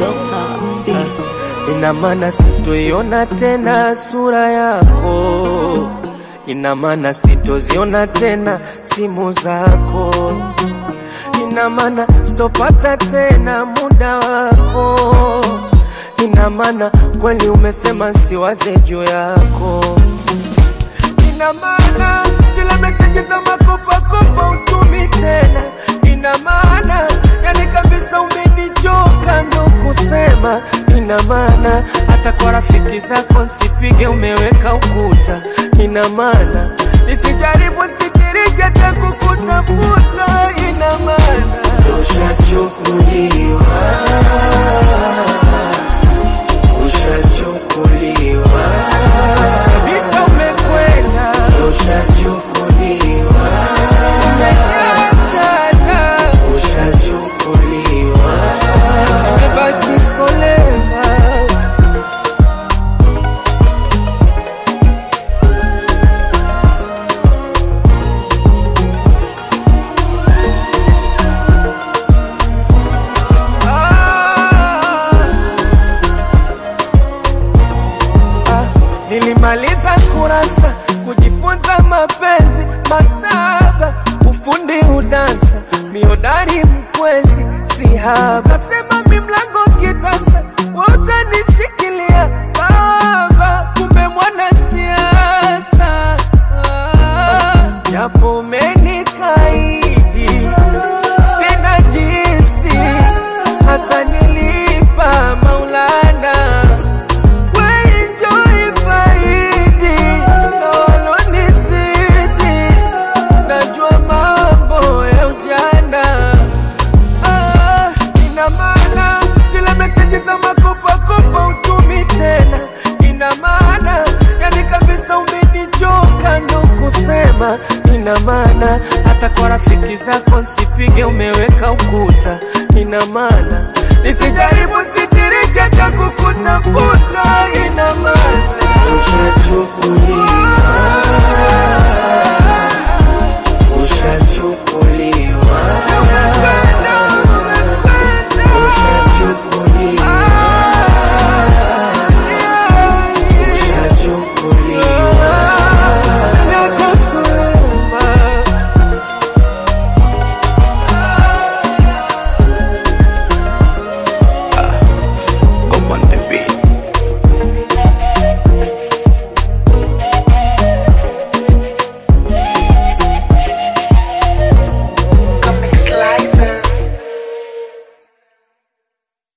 Go pop beats. ina maana sitoiona tena sura yako, ina maana sitoziona tena simu zako, ina maana sitopata tena muda wako, ina maana kweli umesema siwaze juu yako, ina maana zile meseji za makopakopa utumi tena, ina maana yani kabisa umenichoka ndo kusema, ina maana hata kwa rafiki zako nsipige, umeweka ukuta, ina maana nisijaribu sitirije hata kukutafuta, ina maana ushachukuliwa, ushachukuliwa kabisa, umekwenda, ushachukuliwa, umeachana, ushachukuliwa, umebaki solema. Ah, nilimaliza kurasa kujifunza mapenzi, maktaba, ufundi, udansa, miodari, mkwezi, sihaba. Kasema mi mlango kitasa, wote nishikilia baba, kumbe mwana siasa Ah, japo umenikaidi, sina jinsi, hata nilipa Maulana Enjoy faidi na walonizidi, najua mambo ya ujana. Ah, ina maana zile meseji za makopakopa utumi tena, ina maana yani kabisa umenichoka ndo kusema, ina maana hata kwa rafiki zako nsipige, umeweka ukuta, ina maana nisijaribu sitirike cha kukutafuta, ina maana ushachukuliwa